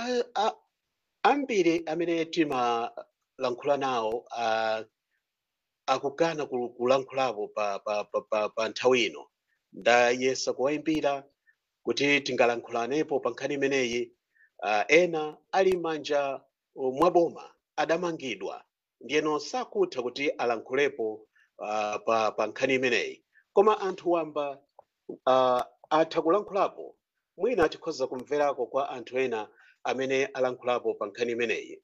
a- a- ambiri amene timalankhula nawo ah, akugana ku- kulankhulapo pa, pa, pa, pa, pa nthawi ino ndayesa kuwayimbira kuti tingalankhulanepo pa nkhani imeneyi uh, ena ali manja uh, mwaboma adamangidwa ndiyeno sakutha kuti alankhulepo uh, pa, pa nkhani imeneyi koma anthu wamba uh, atha kulankhulapo mwina tikhoza kumverako kwa anthu ena amene alankhulapo pa nkhani imeneyi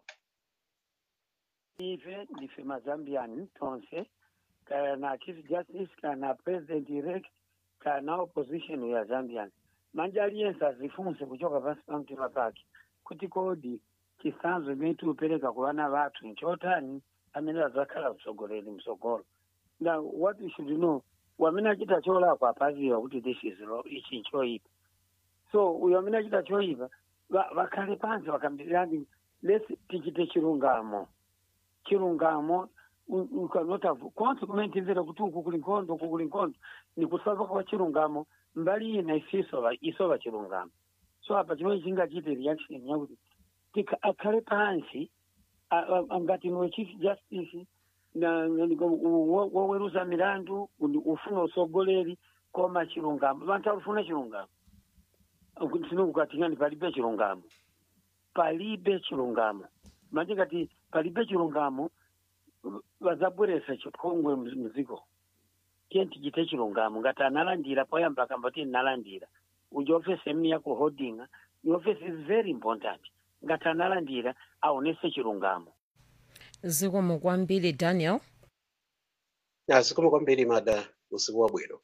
ife ndife mazambian tonse kana chief justice kana president elect kana opposition ya zambian manje aliyense azifunse kuchoka pansi pa mtima pake kuti kodi chisanzo imene tiupereka ku vana vathu nchotani amene adzakhala mtsogoleri mtsogolo now what we should know wamene achita cholakwa apaziwa kuti this is wrong, ichi nchoipa so uyo amene achita choipa va- vakhale pansi vakambirani lesi tichite chilungamo chilungamo u- ukanota consequent imvera kuti uku kuli nkhondo uku kuli nkhondo ni kusava kwa chilungamo mbali ina isisova isova chilungamo so apa chimene chingachite reaction yakuti tika akhale pansi a- a- a- ngati niwe chief justice na na- ni- u- wo- woweruza milandu uni- ufuna usogoleri koma chilungamo vanthu alufuna chilungamo tinokukatingani palibe chilungamo palibe chilungamo manje ngati palibe chilungamo vazabweresa chipongwe muziko tiye tichite chilungamo ngati analandira poyamba akambati nalandira uja ofesi imene yakuhodinga ni ofesi is very important ngati analandira aonese chilungamo zikomo kwambiri daniel zikomo kwambiri mada usiku wabwino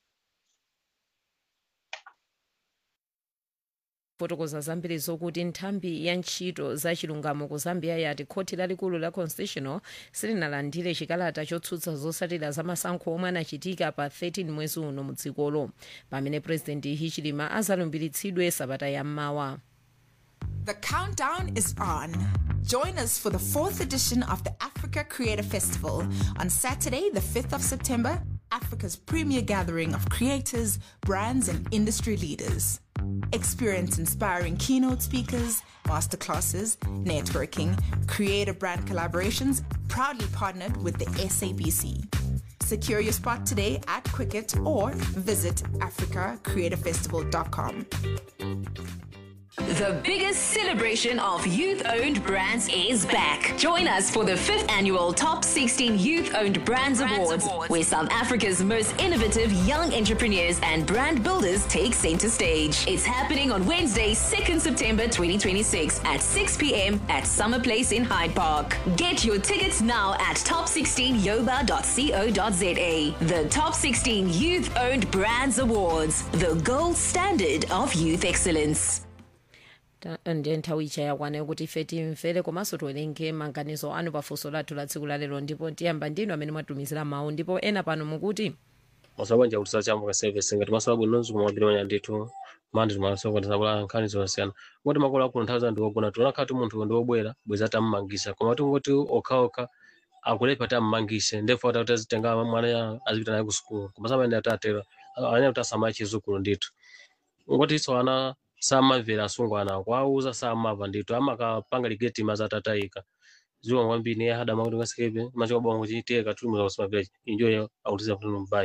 fotokoza zambiri zokuti nthambi ya ntchito za chilungamo ku zambia yati khoti lalikulu la constitutional silinalandire chikalata chotsutsa zotsatira za masankho omwe anachitika pa 13 mwezi uno mu dzikolo pamene purezidenti hichilema azalumbiritsidwe sabata yammawa The countdown is on. Join us for the fourth edition of the Africa Creator Festival on Saturday, the 5th of September, Africa's premier gathering of creators, brands, and industry leaders. Experience inspiring keynote speakers, masterclasses, networking, creator brand collaborations, proudly partnered with the SABC. Secure your spot today at Quicket or visit africacreatorfestival.com. The biggest celebration of youth owned brands is back. Join us for the fifth annual Top 16 Youth Owned Brands, Awards, where South Africa's most innovative young entrepreneurs and brand builders take center stage. It's happening on Wednesday, 2nd September 2026 at 6 p.m. at Summer Place in Hyde Park. Get your tickets now at top16yoba.co.za. The Top 16 Youth Owned Brands Awards, the gold standard of youth excellence. Ta- ndiye nthawi ija yakwana kuti ife timvere komanso tiwerenge maganizo anu pafunso lathu la tsiku lalero ndipo tiyamba ndinu amene mwatumizira mawu ndipo ena pano mukuti masabanja kuti sachambuka service ngati masola bwino nonzi kumawabiri manya ndithu mandi timasoka tisabula nkhani zosiyana ngoti makolo akuno nthawi zanu ndiwogona tionakhala ti munthu ndiwobwera bweza tammangisa koma tingoti okhaokha akulepa tammangise ndefu ati tazitenga mwana ya- azipita naye ku sukulu koma samene atatera anya kuti asamaya chizukulu ndithu ngoti iso ana samamvera asungwana kwauza samava ndithu amakapanga ligeti maza atatayika ziwa kwambiri niye hadama kuti ngasekepe machika bongo chiteka tulumiza kusimamvera injoyo autiza kuti mbayi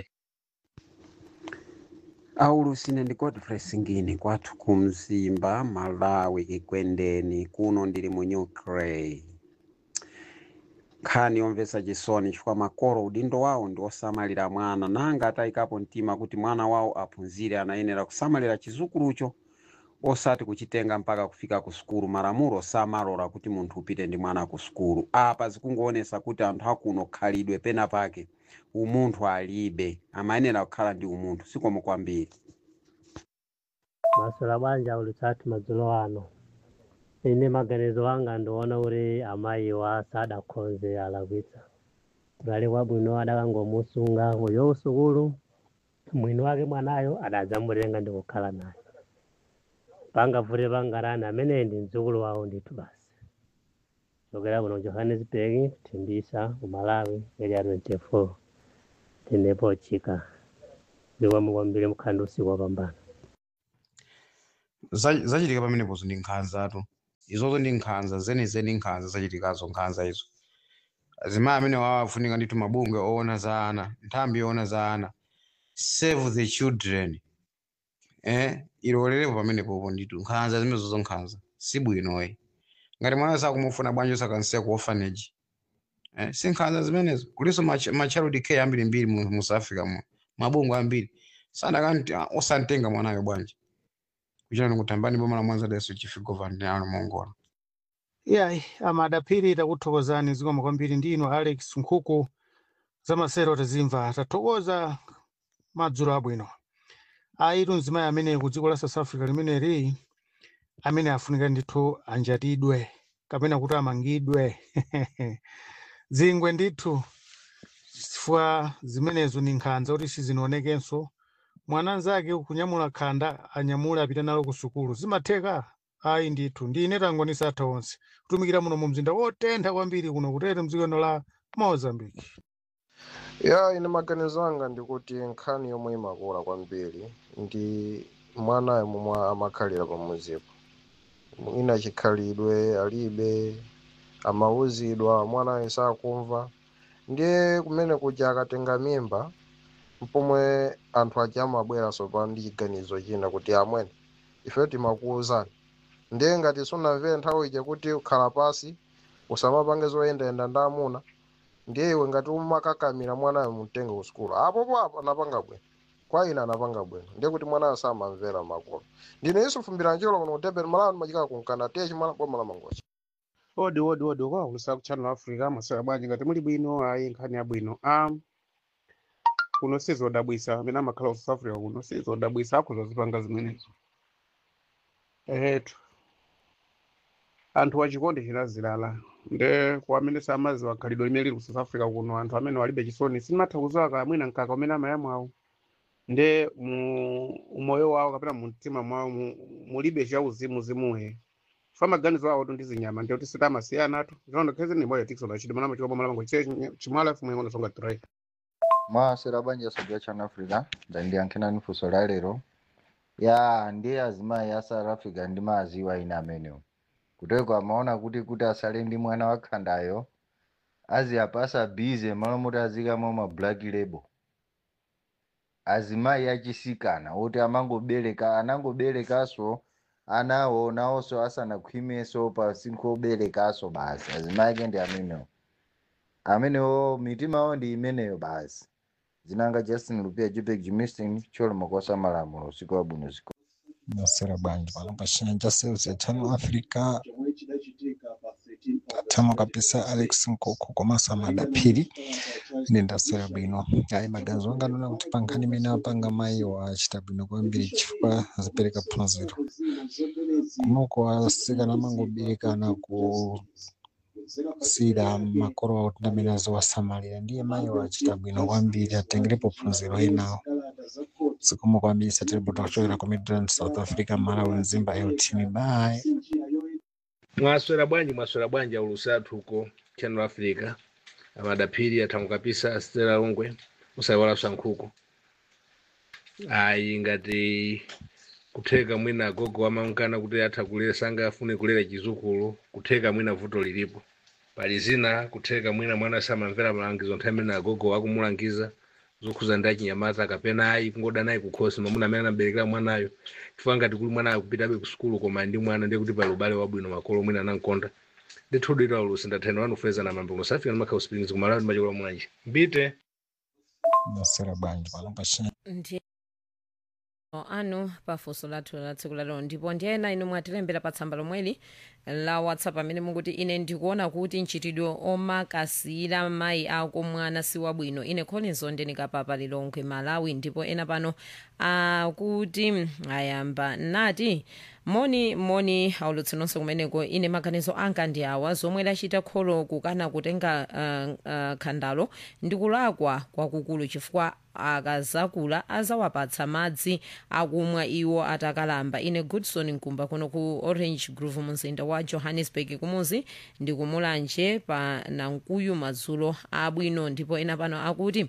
aulusine ndi godfrey singini kwathu ku mzimba malawi kikwendeni kuno ndili mu new clay nkhani yomvetsa chisoni chifukwa makolo udindo wawo ndi osamalira mwana nanga atayikapo mtima kuti mwana wawo aphunzire anayenera kusamalira chizukulucho osati kuchitenga mpaka kufika ku sukulu malamulo samalola kuti munthu upite ndi mwana ku sukulu apa zikungoonesa kuti anthu akuno khalidwe pena pake umunthu alibe amayenera kukhala ndi umunthu sikomo kwambiri maswera banja ulisati madzulo ano ine maganizo anga ndiona kuti amayiwa sadakhonze alakwitsa kudali kwabwino adakangomusunga uyo usukulu mwini wake mwanayo adadzamutenga ndi kukhala naye pangavute pangarani ameneyi ndi mdzukulu wawo ndithu basi chokera kuno johannesburg thimbisa ku malawi area 24 tenepo chika zikomo kwambiri mukhandi usiku wapambana Za- zachitika pamenepozo ndi nkhanzatu izozo ndi nkhanza zenizeni nkhanza zachitikazo nkhanza izo azimayi amene wawafunika ndithu mabungwe oona za ana nthambi yoona za ana save the children eh ilolerepo pamenepopo ndithu nkhanza zimenezozo nkhanza sibwinoyi ngati mwana sakumufuna bwanji osakansiya ku orphanage eh si nkhanza zimenezo kulinso ma, ma child care ambirimbiri mu, mu south africa mu mabungwe ambiri sanakanti osantenga mwanayo bwanji kuchita nikutambani boma la mwanza daso chief governor ano mongola yayi amadapiri takuthokozani zikomo kwambiri ndino alex nkhuku zamasero tazimva tathokoza madzulo abwino ayitu mzimayi amene ku dziko la south africa limeneli amene afunika ndithu anjatidwe kapena kuti amangidwe zingwe ndithu chifukwa zimenezo ni nkhanza kuti sizinaonekenso mwana anzake kunyamula khanda anyamule apita nalo ku sukulu zimatheka ayi ndithu ndine tangonisa atha onse kutumikira muno mu mzinda wotentha kwambiri kuno kutete mdzikono la mozambique ya ine maganizo anga ndikuti nkhani yomwe imakula kwambiri ndi mwanayo momwe amakhalira pamuzipo ina chikhalidwe alibe amauzidwa mwanayo sakumva ndiye kumene kuja akatenga mimba mpomwe anthu aja amabweranso pa ndi chiganizo china kuti amwene ife timakuwuzani ndiye ngati sunamvere nthawi ija kuti ukhala pasi usamapange zoyendayenda ndi amuna ndiye iwe ngati umakakamira mwanayo mumtenge ku sukulu apopo apo anapanga bwino kwa ine anapanga bwino ndiye kuti mwanayo samamvera makolo ndine isu fumbira njolo kuno kutebera malawi ndimachika kunkana tiye chimala boma la mangochi odi odi odi ukawulusa ku channel africa masera bwanji ngati muli bwino ayi nkhani yabwino um, kuno sizodabwisa amene amakhala ku south africa kuno sizodabwisa akhuza zipanga zimenezo etu anthu wachikondi chinazilala nde kwa amene samaziwa khalidwe limene lili ku south africa kuno anthu amene walibe chisoni simatha kuziwa kamwina mkaka umene amayamwawo nde mu umoyo wawo kapena mu mtima mwawo mu- mulibe chauzimuzimuhe fa maganizo awo ndi zinyama ndiye kuti sitamasiyana tu zono khezi ni moyo tikso na chidi mana machiko boma lamango chimwala fumu yango songa tray mwasera banja sabya chana africa ndandiyankhirani funso la lero ya ndiye azimayi a south africa ndi maaziwa ina amenewo kuteko amaona kuti kuti asale ndi mwana wakhandayo aziyapasa bize malo moti azikamo ma black label azimayi achisikana oti amangobereka anangoberekaso anawo nawonso asanakhwimeso pa sinkho oberekaso basi azimayi ake ndi amenewo amenewo mitima yawo ndi imeneyo basi zinanga justin lupia jupek jimistin cholo makosa malamulo usiku wabwino usiku nasera bwanji pano pachinja sales ya channel africa tamo kabisa alex nkoko komanso amadapiri ine ndasera bwino ayi maganizo anga ndona kuti pankhani imene apanga mayi wachita bwino kwambiri chifukwa zipereka phunziro kunoko asikana amangoberekana kusiyira makolo awo kuti amene azowasamalira ndiye mayi wachita bwino kwambiri atengerepo phunziro enawo zikomo kwambiri satiripoto kuchokera ku midland south africa malawi mzimba eltini bye mwaswera bwanji mwaswera bwanji aulusatu huko channel africa amadapiri athango kapisa asitera longwe usayiwalanso nkhuku ayi ngati kutheka mwina agogo amankana kuti atha kulera sanga afune kulera chizukulu kutheka mwina vuto lilipo pali zina kutheka mwina mwana samamvera malangizo nthawi imene agogo akumulangiza zokhuza ndi achinyamata kapena ayi kungoda naye kukhosi mamuna amene anaberekera mwanayo chifukwa ngati kuli mwana akupitabe ku sukulu koma ndi mwana ndiye kuti pali ubale wabwino makolo mwina anamkonda ndithudu ito aulusi ndathena wanufeza na mambo musafika ndimakhala usipingizi kumalawi ndimachikola mwanji mbite nasera bwanji pano pachinja ndi anu pafunso lathu la tsiku lalero ndipo ndi ena inu mwatilembera pa tsamba lomweli la whatsapp amene mukuti ine ndikuona kuti mchitidwe omakasira mayi ako mwana si wabwino ine collins ondenikapapa lilongwe malawi ndipo ena pano akuti ayamba nati moni moni aulutsi nonse kumeneko ine maganizo anga ndi awa zomwe lachita kholo kukana kutenga uh, uh, khandalo ndikulakwa kwakukulu chifukwa akazakula azawapatsa madzi akumwa iwo atakalamba ine goodson nkumba kuno ku orange grove mumzinda wa johannesburg kumuzi ndikumulanje pa nankuyu madzulo abwino ndipo ena pano akuti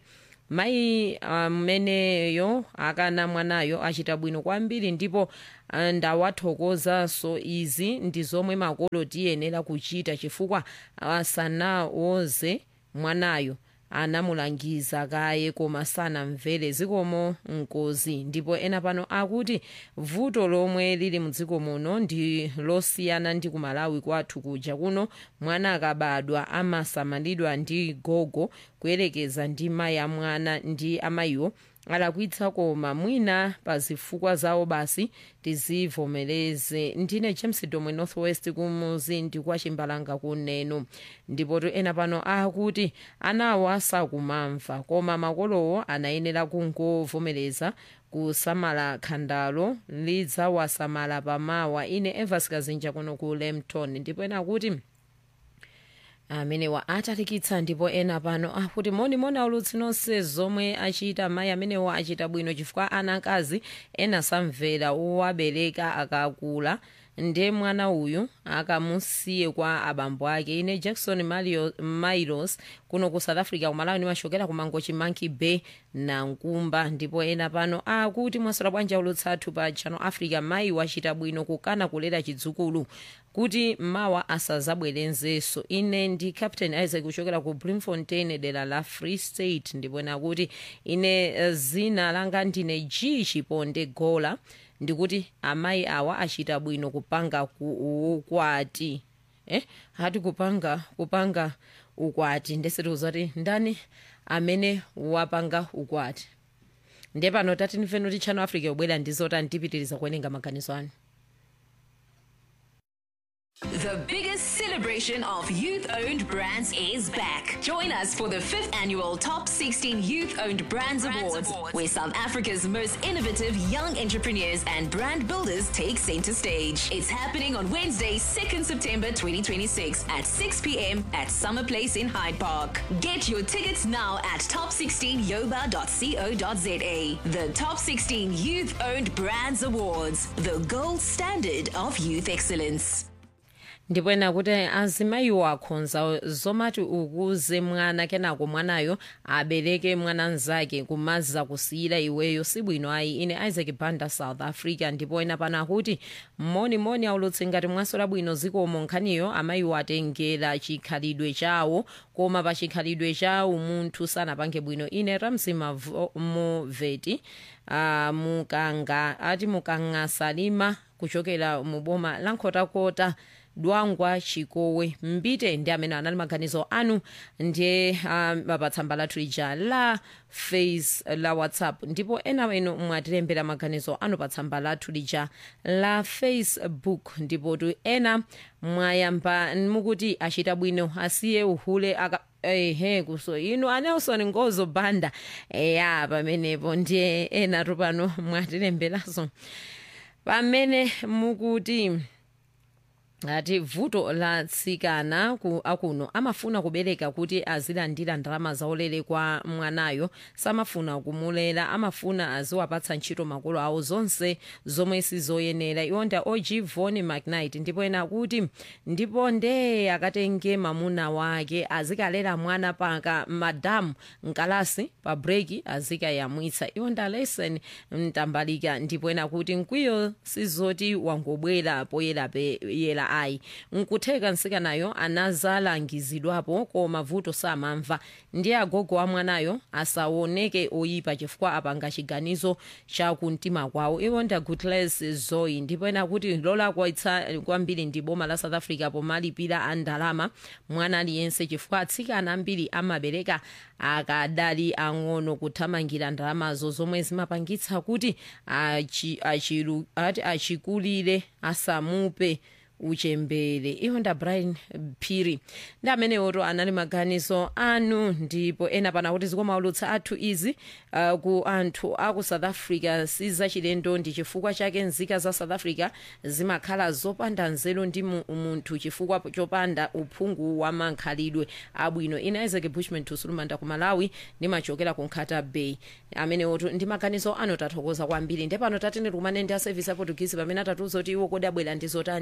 mayi ameneyo akana mwanayo achita bwino kwambiri ndipo ah, ndawathokozanso izi ndi zomwe makolo tiyenera kuchita chifukwa asanawoze mwanayo anamulangiza kaye koma sanamvere zikomo nkozi ndipo ena pano akuti vuto lomwe lili mdziko muno ndi losiyana ndi ku malawi kwathu kuja kuno mwana akabadwa amasamalidwa ndi gogo kuyerekeza ndi mayi amwana ndi amayiwo alakwitsa koma mwina pa zifukwa zawo basi tizivomereze ndine james domwe northwest kumuzi ndi kwa chimbalanga kuneno ndipo to ena pano akuti anawo asakumamva koma makolowo anayenera kungovomereza kusamala khandalo lidzawasamala pamawa ine evas kazinja kuno ku lemton ndipo ena akuti amenewa atalikitsa ndipo ena pano akuti monimoni aulutsi nonse zomwe achita mayi amenewa achita bwino chifukwa ana akazi ena samvera owabereka akakula nde mwana uyu akamusiye kwa abambo ake ine jackson Mario- mairos kuno ku south africa kumalawi nimachokera ku mangochi monkey bay na nkumba ndipo ena pano akuti mwasora bwanji aulutsi athu pa channel africa mayi wachita bwino kukana kulera chidzukulu kuti mawa asazabwerenzenso ine ndi captain isaac kuchokera ku bloemfontein dera la free state ndipo ena kuti ine eh, zina langa ndine g chiponde gola ndikuti amayi awa achita bwino kupanga ku- ukwati eh hati kupanga kupanga ukwati ndesetiuza kuti ndani amene wapanga ukwati ndiye pano tati ndimveni kuti channel africa yobwera ndizota tipitiriza kuwerenga maganizo anu The biggest celebration of youth owned brands is back. Join us for the fifth annual Top 16 Youth Owned Brands, Awards, where South Africa's most innovative young entrepreneurs and brand builders take center stage. It's happening on Wednesday, 2nd September 2026 at 6 p.m. at Summer Place in Hyde Park. Get your tickets now at top16yoba.co.za. The Top 16 Youth Owned Brands Awards, the gold standard of youth excellence. ndipo ena kuti azimayiwo akhonza zomati ukuze mwana kenako mwanayo abereke mwana mnzake kumaza kusiyira iweyo sibwino ayi ine isaac banda south africa ndipo ena pano akuti monimoni aulutsi ngati mwasola bwino zikomo nkhaniyo amayiwo atengera chikhalidwe chawo koma pa chikhalidwe chawo munthu sanapange bwino ine ramsi Mavo- moveti uh, mukanga ati mukanga salima kuchokera mu boma la nkhotakota dwangwa chikowe mbite ndi amene anali maganizo anu ndiye um, pa tsamba lathu lija la face la whatsapp ndipo ena inu mwatilembera maganizo anu pa tsamba lathu lija la facebook ndipo tu ena mwayamba mukuti achita bwino asiye uhule aka ehe kuso inu anelson ngozo banda eya pamenepo ndiye ena tu pano mwatilemberaso pamene mukuti ati vuto la tsikana ku akuno amafuna kubereka kuti azilandira ndalama zaulere kwa mwanayo samafuna kumulera amafuna aziwapatsa ntchito makolo awo zonse zomwe sizoyenera iwonda og von mcnight ndipo ena kuti ndipo nde akatenge mamuna wake azikalera mwana paka madamu mkalasi pa breki azikayamwitsa iwonda lesen mtambalika ndipo ena kuti mkwiyo sizoti wangobwera poyera peyera ayi nkutheka nsikanayo anazalangizidwapo koma vuto samamva ndiye agogo wa mwanayo asaoneke oyipa chifukwa apanga chiganizo cha kumtima kwawo iwo nda gutles zoyi ndipo ena kuti lolakwitsa kwambiri ndi boma la south africa pomalipira a ndalama mwana aliyense chifukwa atsikana ambiri amabereka akadali ang'ono kuthamangira ndalamazo zomwe zimapangitsa kuti achi- achilu- ati achikulire asamupe uchembere iwo nda brian phiri ndi amenewoto anali maganizo anu ndipo ena pana kuti zikoma ulutsa athu izi uh, ku anthu aku south africa sizachilendo ndi chifukwa chake nzika za south africa zimakhala zopanda nzeru ndi mu- munthu chifukwa chopanda uphungu wa mankhalidwe abwino ina isaac bushman tusulumanda ku malawi ndimachokera ku nkhata bay amenewoto ndi maganizo anu tathokoza kwambiri ndi pano tatene tikumane ndi a service aportugisi pamene atatiuza kuti iwo kodi abwera ndi zotani mu tsiku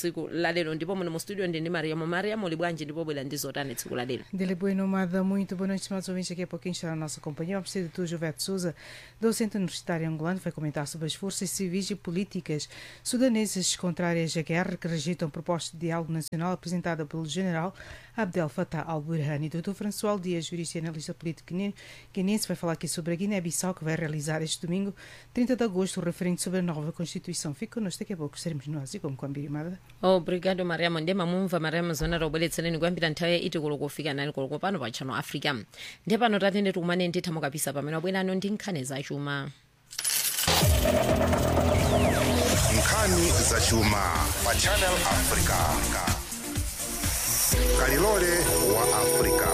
tsiku lalero ndipo muno mu studio ndi ndi mariamo mariamo uli bwanji ndipo bwera ndi zotani tsiku lalero Dele Bueno Mada, muito boa noite, estimados ouvintes. Daqui a pouquinho estará a nossa companhia. Vamos ter de Jovete Souza, docente universitário angolano, vai comentar sobre as forças civis e políticas sudanesas contrárias à guerra que rejeitam a proposta de diálogo nacional apresentada pelo general Abdel Fattah al-Burhani. Dr. François Dias, jurista e analista político guine- guinense, vai falar aqui sobre a Guiné-Bissau, que vai realizar este domingo, 30 de agosto, o referendo sobre a nova Constituição. Fique connosco, daqui a pouco estaremos nós e como com a Mada. obrigado mariamo ndiye mamumva mariamo zona taubweretsereni kuyambira nthawi ya iti koloko kufika nani koloko pano pa channel africa ndiye pano tatende tikumane ndithamo kapisa pamene wabwerano ndi nkhani zachuma nkhani zachuma pa channel africa kalilole wa africa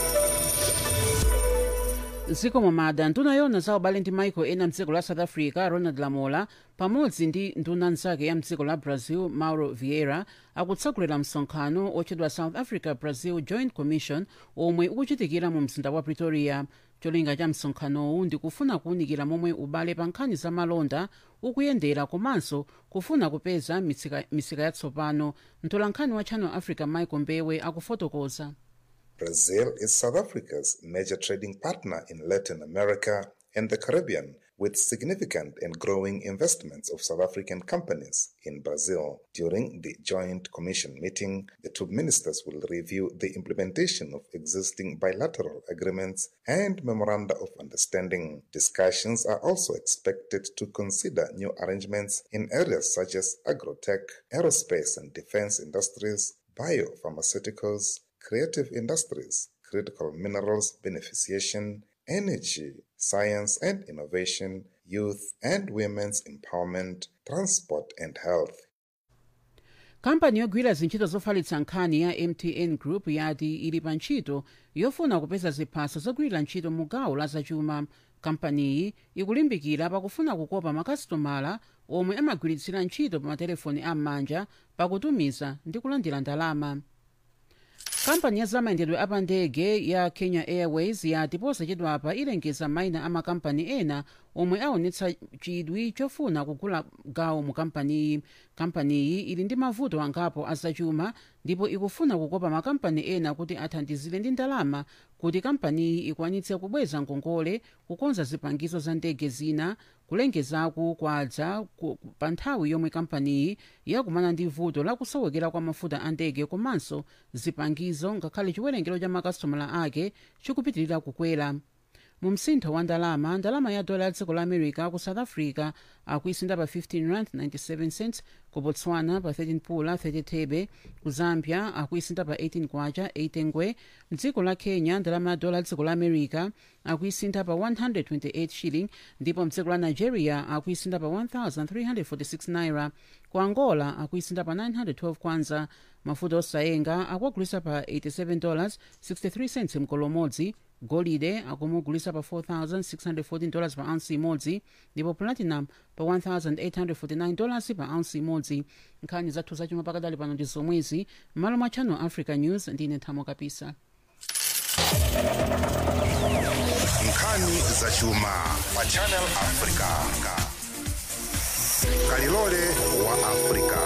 dziko momada nduna yona za ubale ndi maiko ena mdziko la south africa ronald lamola pamodzi ndi nduna nzake ya mdziko la brazil mauro vieira akutsegulira msonkhano otchedwa south africa brazil joint commission omwe ukuchitikira mu mzinda wa pretoria cholinga cha msonkhanowu ndikufuna kuwunikira momwe ubale pa nkhani za malonda ukuyendera komanso kufuna kupeza misika, misika yatsopano mtolankhani wa channel africa michael mbewe akufotokoza Brazil is South Africa's major trading partner in Latin America and the Caribbean, with significant and growing investments of South African companies in Brazil. During the Joint Commission meeting, the two ministers will review the implementation of existing bilateral agreements and memoranda of understanding. Discussions are also expected to consider new arrangements in areas such as agrotech, aerospace and defense industries, biopharmaceuticals, creative industries, critical minerals beneficiation, energy, science and innovation, youth and women's empowerment, transport and health. kampani yogwira zintchito zofalitsa nkhani ya mtn group yati ili pa ntchito yofuna kupeza ziphaso zogwirira ntchito mu gawo la zachuma kampaniyi ikulimbikira pakufuna kukopa makasitomala omwe amagwiritsira ntchito pa matelefoni am'manja pakutumiza ndi kulandira ndalama kampani ya zamayendedwe apandege ya kenya airways yati posachedwapa ilengeza mayina a makampani ena omwe aonetsa chidwi chofuna kugula gawo mu kampaniyi kampaniyi ili ndi mavuto angapo azachuma ndipo ikufuna kukopa makampani ena kuti athandizire ndi ndalama kuti kampaniyi ikwanitse kubweza ngongole kukonza zipangizo za ndege zina kulengezaku kwadza ku- ku- pa nthawi yomwe kampaniyi yakumana ndi vuto lakusowekera kwa mafuta a ndege komanso zipangizo ngakhale chiwerengero cha makasitomala ake chikupitirira kukwera mu msintho wa ndalama ndalama ya dola ya dziko la america ku south africa akuisinda pa 15 rand 97 cents ku botswana pa 13 pula 30 thebe ku zambia akuisinda pa 18 kwacha 8 ngwe mdziko la kenya ndalama ya dola ya dziko la america akuisinda pa 128 shilling ndipo mdziko la nigeria akuisinda pa 1346 naira ku angola akuisinda pa 912 kwanza mafuta osayenga akuagulisa pa 87 dollars 63 cents mkolo umodzi golide akumugulisa pa 4614 dollars pa ounce imodzi ndipo platinum pa 1849 dollars pa ounce imodzi nkhani zathu zachuma pakadali pano ndi zomwezi m'malo mwa channel africa news ndine nthamo kapisa nkhani zachuma pa channel africa kalilole wa africa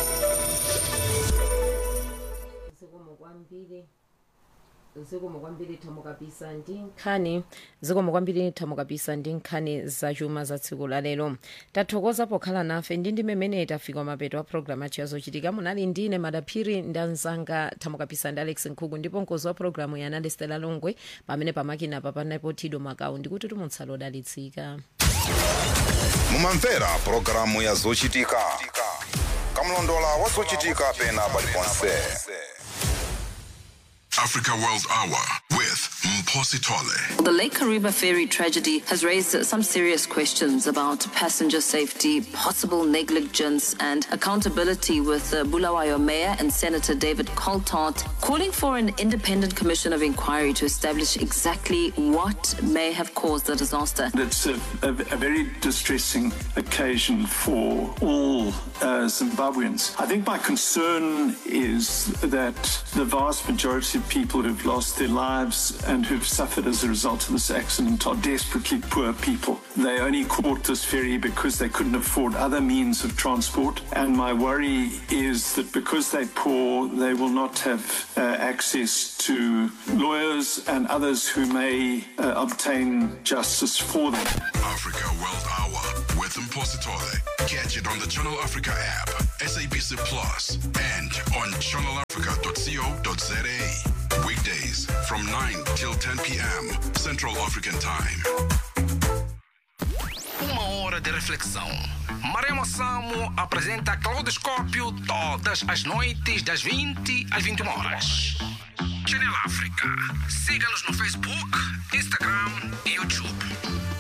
zikomo kwambiri zikomo kwambiri thamo kapisa ndi nkhani zikomo kwambiri thamo kapisa ndi nkhani zachuma za tsiku la lero tathokoza pokhala nafe ndi ndi mmene tafika mapeto a programu athu yazochitika munali ndine madaphiri ndi anzanga thamo kapisa ndi alex nkhuku ndipo mkozi wa programu ya analistela longwe pamene pamakina pa panapo tido makau ndikuti tumutsala odalitsika mumamvera pulogalamu ya zochitika kamlondola wa zochitika pena paliponse Africa World Hour with Mposi Tole. The Lake Kariba ferry tragedy has raised some serious questions about passenger safety, possible negligence, and accountability. With uh, Bulawayo Mayor and Senator David Coltart calling for an independent commission of inquiry to establish exactly what may have caused the disaster. It's a, a, a very distressing occasion for all uh, Zimbabweans. I think my concern is that the vast majority of people who've lost their lives and who've suffered as a result of this accident are desperately poor people. They only caught this ferry because they couldn't afford other means of transport. And my worry is that because they're poor, they will not have uh, access to lawyers and others who may uh, obtain justice for them. Africa World Hour with Impositore. Catch it on the Channel Africa app, SABC Plus, and on channelafrica.co.za. Weekdays from 9 till 10 p.m. Central African Time. Uma hora de reflexão. Maremo Samo apresenta Claudoscópio todas as noites, das 20 às 21 horas. Channel África. Siga-nos no Facebook, Instagram e YouTube.